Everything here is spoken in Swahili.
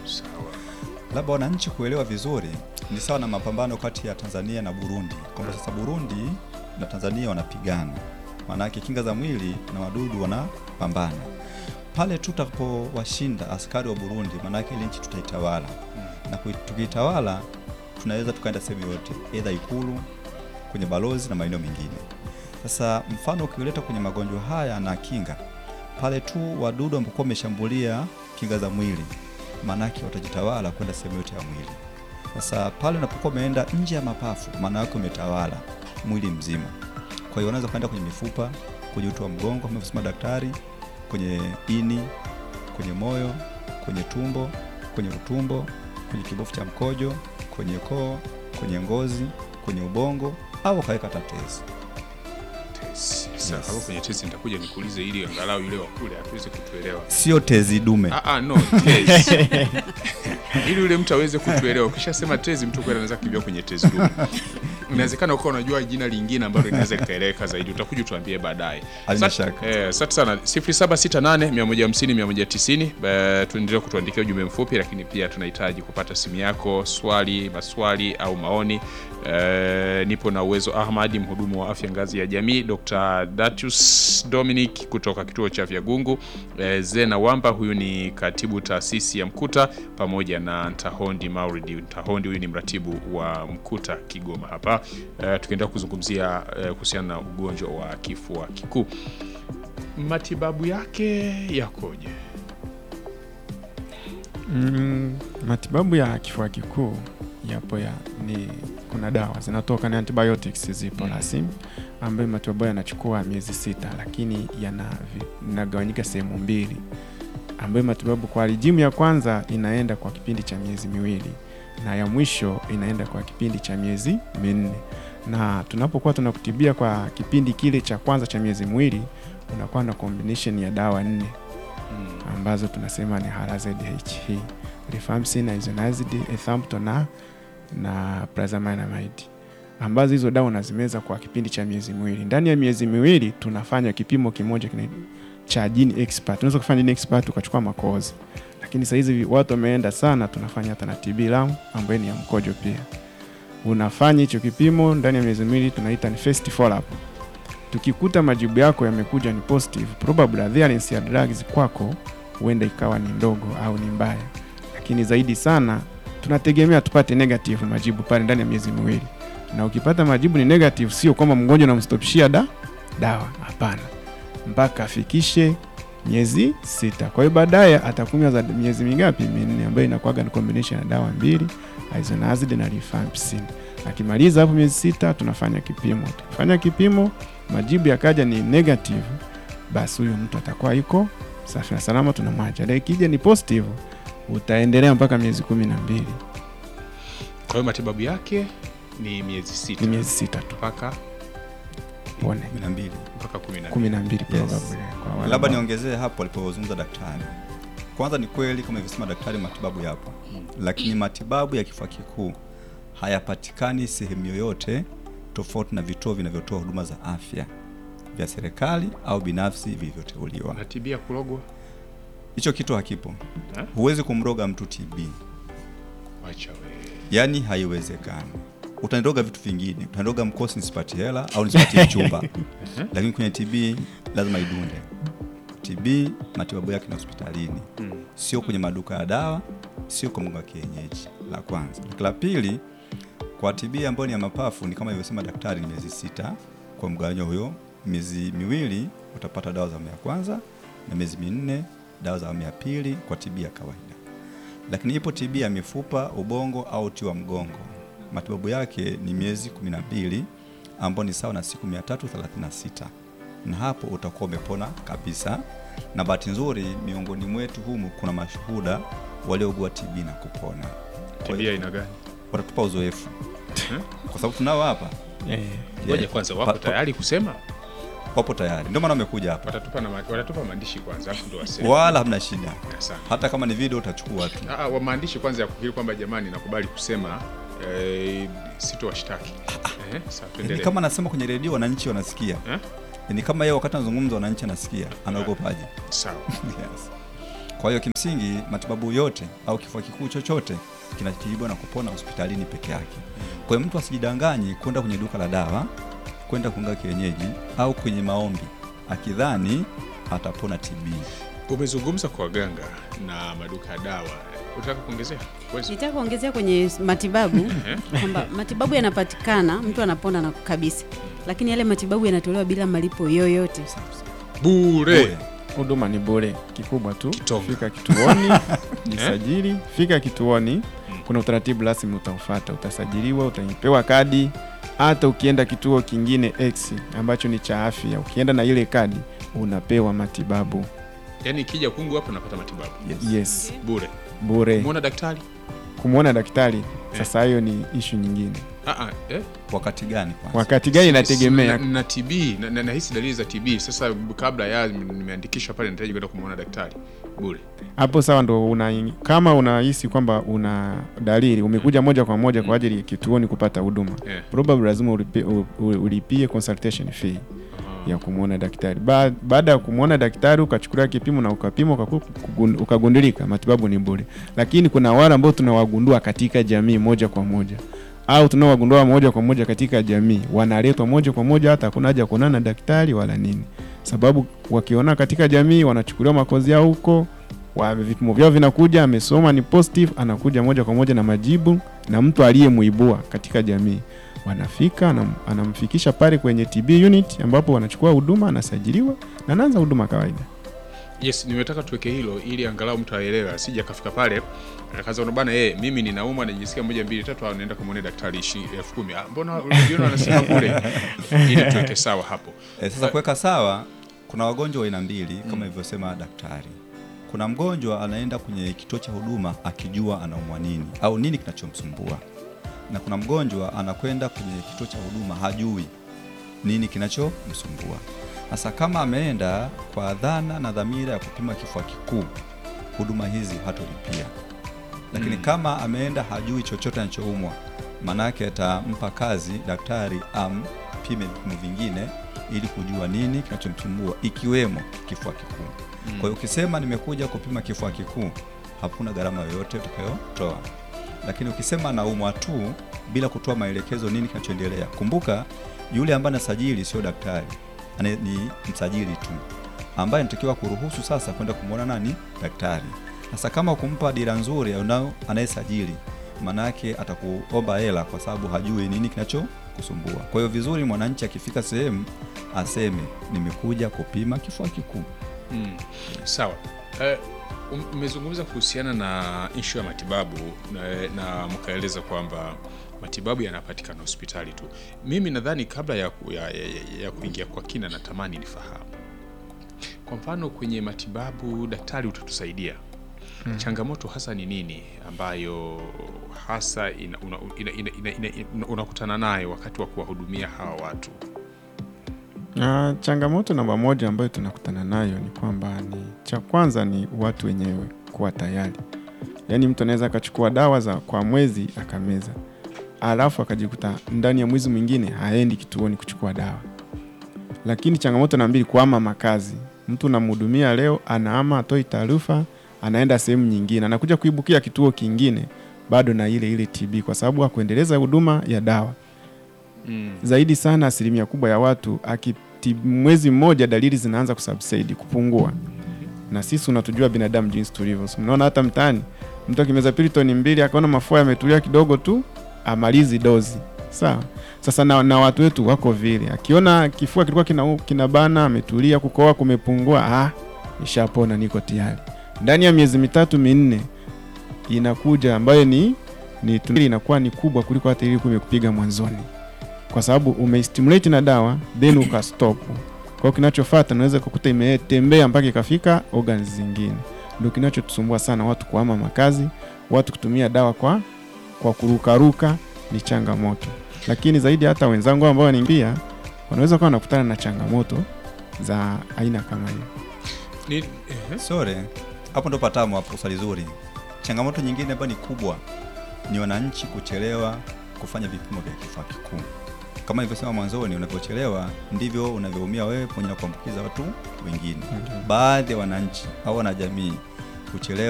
Sawa. labda wananchi kuelewa vizuri, ni sawa na mapambano kati ya Tanzania na Burundi, kwamba sasa Burundi na Tanzania wanapigana, maanake kinga za mwili na wadudu wanapambana. Pale tutakapowashinda askari wa Burundi, maanake ile nchi tutaitawala, na kui- tukiitawala tunaweza tukaenda sehemu yote, aidha Ikulu, kwenye balozi na maeneo mengine. Sasa mfano ukiuleta kwenye magonjwa haya na kinga, pale tu wadudu ambao wameshambulia kinga za mwili, maanake watajitawala kwenda sehemu yote ya mwili. Sasa pale unapokuwa umeenda nje ya mapafu, maana yake umetawala mwili mzima. Kwa hiyo unaweza kwenda kwenye mifupa, kwenye uti wa mgongo kama alivyosema daktari, kwenye ini, kwenye moyo, kwenye tumbo, kwenye utumbo, kwenye kibofu cha mkojo, kwenye koo, kwenye ngozi, kwenye ubongo au ukaweka hata tezi. Tezi. Sasa Yes. hapo kwenye tezi nitakuja nikuulize ili angalau yule wa kule atuweze kutuelewa. Sio tezi dume. Ah, ah, no, tezi. ili yule mtu aweze kutuelewa. Ukishasema tezi, mtu kweli anaweza kukimbia kwenye tezi dume. Inawezekana ukawa unajua jina lingine ambalo linaweza likaeleweka zaidi, utakuja utuambie baadaye. Halina Sat- shaka. Eh, asante sana 0768 150 190. Eh, tuendelee kutuandikia ujumbe mfupi, lakini pia tunahitaji kupata simu yako, swali, maswali au maoni. Eh, nipo na Uwezo Ahmadi, mhudumu wa afya ngazi ya jamii, Dr. Datius Dominic kutoka kituo cha Vyagungu, eh, Zena Wamba, huyu ni katibu taasisi ya Mkuta, pamoja na Ntahondi Mauridi. Ntahondi huyu ni mratibu wa Mkuta Kigoma hapa, eh, tukiendelea kuzungumzia eh, kuhusiana na ugonjwa wa kifua kikuu matibabu yake yakoje? Mm, matibabu ya kifua kikuu yapo ya ni kuna dawa zinatoka ni antibiotics zipo Mm. rasmi ambayo matibabu yanachukua miezi sita, lakini yana vi- inagawanyika sehemu mbili, ambayo matibabu kwa rijimu ya kwanza inaenda kwa kipindi cha miezi miwili na ya mwisho inaenda kwa kipindi cha miezi minne. Na tunapokuwa tunakutibia kwa kipindi kile cha kwanza cha miezi miwili, unakuwa na combination ya dawa nne ambazo tunasema ni HRZH, rifampicin, isoniazid, ethambutol na na pyrazinamide ambazo hizo dawa unazimeza kwa kipindi cha miezi miwili. Ndani ya miezi miwili tunafanya kipimo kimoja kina cha gene expert. Unaweza kufanya gene expert ukachukua makozi, lakini saa hizi watu wameenda sana, tunafanya hata na TB lung ambayo ni ya mkojo pia. Unafanya hicho kipimo ndani ya miezi miwili, tunaita ni first follow up. Tukikuta majibu yako yamekuja ni positive, probably adherence ya drugs kwako huenda ikawa ni ndogo au ni mbaya, lakini zaidi sana tunategemea tupate negative majibu pale ndani ya miezi miwili. Na ukipata majibu ni negative, sio kwamba mgonjwa unamstopishia da dawa, hapana, mpaka afikishe miezi sita. Kwa hiyo baadaye atakunywa za miezi mingapi? Minne, ambayo inakuwaga ni combination ya dawa mbili, isoniazid na rifampicin. Akimaliza hapo miezi sita, tunafanya kipimo. Tukifanya kipimo, majibu yakaja ni negative, basi huyo mtu atakuwa yuko safi na salama, tunamwacha. Na ikija ni positive, utaendelea mpaka miezi kumi na mbili, Kwa hiyo matibabu yake ni miezi sita ni miezi sita tu mpaka pone, kumi na mbili. mpaka kumi na kumi na mbili Yes. probably kwa wale Labda ambao- niongezee hapo alipozungumza daktari. Kwanza ni kweli kama ilivyosema daktari, matibabu yapo, lakini matibabu ya kifua kikuu hayapatikani sehemu yoyote tofauti na vituo vinavyotoa huduma za afya vya serikali au binafsi vilivyoteuliwa. natibia kulogwa. Hicho kitu hakipo. Ha? Huwezi kumroga mtu TB, Wacha we. yaani haiwezekani. Utaniroga vitu vingine, utaniroga mkosi nisipati hela au nisipati chumba, lakini kwenye TB lazima idunde. TB matibabu yake ni hospitalini, Mm. sio kwenye maduka ya dawa, sio kwa mganga wa kienyeji. La kwanza. La pili, kwa TB ambayo ni ya mapafu ni kama ilivyosema daktari, ni miezi sita kwa mgawanyo huyo. Miezi miwili utapata dawa za awamu ya kwanza na miezi minne dawa za awamu ya pili kwa TB ya kawaida. Lakini ipo TB ya mifupa, ubongo au uti wa mgongo, matibabu yake ni miezi 12 ambao ni sawa na siku 336 na hapo utakuwa umepona kabisa. Na bahati nzuri miongoni mwetu humu kuna mashuhuda waliougua TB na kupona. Kwa TB hiyo aina gani? watatupa uzoefu kwa sababu tunao hapa, Eh, Ngoja Yeah. kwanza, Pa- wako pa- tayari kusema? wapo tayari, ndio maana wamekuja hapa, Watatupa na ma- watatupa maandishi kwanza, afu ndo waseme. wala hamna shida. Asante. Hata kama ni video utachukua tu. Ah, ah, wa maandishi kwanza ya kukiri kwamba jamani, nakubali kusema eh, sitowashtaki. Eh, sasa Ni tuendelee. kama anasema kwenye redio wananchi wanasikia, Eh? ni kama yeye wakati anazungumza wananchi anasikia, anaogopaje? Sawa. Yes. Kwa hiyo kimsingi matibabu yote au kifua kikuu chochote kinatibiwa na kupona hospitalini peke yake. Kwa hiyo mtu asijidanganye kwenda kwenye duka la dawa, kwenda kunga kienyeji au kwenye maombi akidhani atapona TB. Umezungumza kwa waganga na maduka ya dawa, unataka kuongezea? Uwezo? Nitaka kuongezea kwenye matibabu kwamba matibabu yanapatikana, mtu anapona na kabisa, lakini yale matibabu yanatolewa bila malipo yoyote. Bure. Bure. huduma ni bure, kikubwa tu Kitonga. fika kituoni jisajili, fika kituoni. Kuna utaratibu rasmi utaufata, utasajiliwa, utapewa kadi. Hata ukienda kituo kingine X ambacho ni cha afya, ukienda na ile kadi unapewa matibabu. Yaani ikija kungu hapo napata matibabu Yes. Yes, bure. bure. Muona daktari? Kumwona daktari sasa, hiyo ni ishu nyingine. Ah, ah, eh? Wakati gani kwanza? Wakati gani inategemea. na, na TB na, na, nahisi dalili za TB. Sasa kabla ya nimeandikishwa pale, nahitaji kwenda kumwona daktari bure. hapo sawa, ndo una, kama unahisi kwamba una dalili umekuja moja kwa moja kwa ajili ya kituoni kupata huduma Eh. probably lazima ulipie, u- u- ulipie consultation fee ya kumwona daktari. Ba- Baada ya kumwona daktari ukachukulia kipimo na ukapima ukaku- kugun- ukagundulika, matibabu ni bure. Lakini kuna wale ambao tunawagundua katika jamii moja kwa moja au tunaowagundua moja kwa moja katika jamii, wanaletwa moja kwa moja, hata hakuna haja ya kuonana na daktari wala nini, sababu wakiona katika jamii wanachukuliwa makozi yao huko wa vipimo vyao vinakuja, amesoma ni positive, anakuja moja kwa moja na majibu, na mtu aliyemuibua katika jamii wanafika, anam, anamfikisha pale kwenye TB unit ambapo wanachukua huduma, anasajiliwa na anaanza huduma kawaida. Yes, nimetaka tuweke hilo ili angalau mtu aelewe, asije akafika pale akaanza kuona bana, eh, mimi ninaumwa najisikia moja mbili tatu, au naenda kumwona daktari ishi elfu kumi. Ah, mbona unajiona anasema bure? Ili tuweke sawa hapo. E, sasa kuweka sawa, kuna wagonjwa wa aina mbili kama ilivyosema daktari. Kuna mgonjwa anaenda kwenye kituo cha huduma akijua anaumwa nini au nini kinachomsumbua, na kuna mgonjwa anakwenda kwenye kituo cha huduma hajui nini kinachomsumbua. Sasa kama ameenda kwa dhana na dhamira ya kupima kifua kikuu, huduma hizi hatolipia, lakini kama ameenda hajui chochote anachoumwa, maanake atampa kazi daktari ampime vipimo vingine ili kujua nini kinachomsumbua ikiwemo kifua kikuu. Kwa hiyo ukisema nimekuja kupima kifua kikuu, hakuna gharama yoyote utakayotoa, lakini ukisema naumwa tu bila kutoa maelekezo nini kinachoendelea, kumbuka yule ambaye anasajili sio daktari, ane- ni msajili tu ambaye anatakiwa kuruhusu sasa kwenda kumwona nani daktari. Sasa kama ukumpa dira nzuri unao anayesajili, maana yake atakuomba hela kwa sababu hajui nini kinachokusumbua. Kwa hiyo vizuri mwananchi akifika sehemu aseme nimekuja kupima kifua kikuu. Mm. Sawa. Eh, um- umezungumza kuhusiana na ishu ya matibabu na, na mkaeleza kwamba matibabu yanapatikana hospitali tu. Mimi nadhani kabla ya, ku- ya, ya, ya, ya kuingia kwa kina, natamani nifahamu kwa mfano kwenye matibabu, daktari utatusaidia changamoto hasa ni nini ambayo hasa ina, una, ina, ina, ina, ina, ina, unakutana nayo wakati wa kuwahudumia hawa watu? Ah, changamoto namba moja ambayo tunakutana nayo ni kwamba ni cha kwanza ni watu wenyewe kuwa tayari. Yaani mtu anaweza akachukua dawa za kwa mwezi akameza, alafu akajikuta ndani ya mwezi mwingine haendi kituoni kuchukua dawa. Lakini changamoto namba mbili, kuhama makazi. Mtu unamhudumia leo, anaama, atoi taarifa, anaenda sehemu nyingine, anakuja kuibukia kituo kingine bado na ile ile TB kwa sababu hakuendeleza huduma ya dawa Mm. zaidi sana asilimia kubwa ya watu akiti mwezi mmoja dalili zinaanza kusubside kupungua na sisi unatujua binadamu jinsi tulivyo so, mnaona hata mtaani mtu akimeza pilitoni mbili akaona mafua yametulia kidogo tu amalizi dozi sawa sasa na, na watu wetu wako vile akiona kifua kilikuwa kina, kinabana ametulia kukoa kumepungua ah, ishapona niko tayari ndani ya miezi mitatu minne inakuja ambayo ni ni tunili inakuwa ni kubwa kuliko hata ilikuwa imekupiga mwanzoni kwa sababu umeistimulate na dawa then ukastop. Kwa hiyo kinachofuata naweza kukuta imetembea mpaka ikafika organs zingine. Ndio kinachotusumbua sana, watu kuhama makazi, watu kutumia dawa kwa kwa kurukaruka ni changamoto, lakini zaidi hata wenzangu ambao wanaingia wanaweza kuwa wanakutana na changamoto za aina kama hiyo. Ni, ehe. Sore, hapo ndo patamu hapo, swali zuri. Changamoto nyingine ambayo ni kubwa ni wananchi kuchelewa kufanya vipimo vya kifua kikuu. Kama nilivyosema mwanzoni, unavyochelewa ndivyo unavyoumia wewe pamoja na kuambukiza watu wengine. Baadhi ya wananchi au wanajamii kuchelewa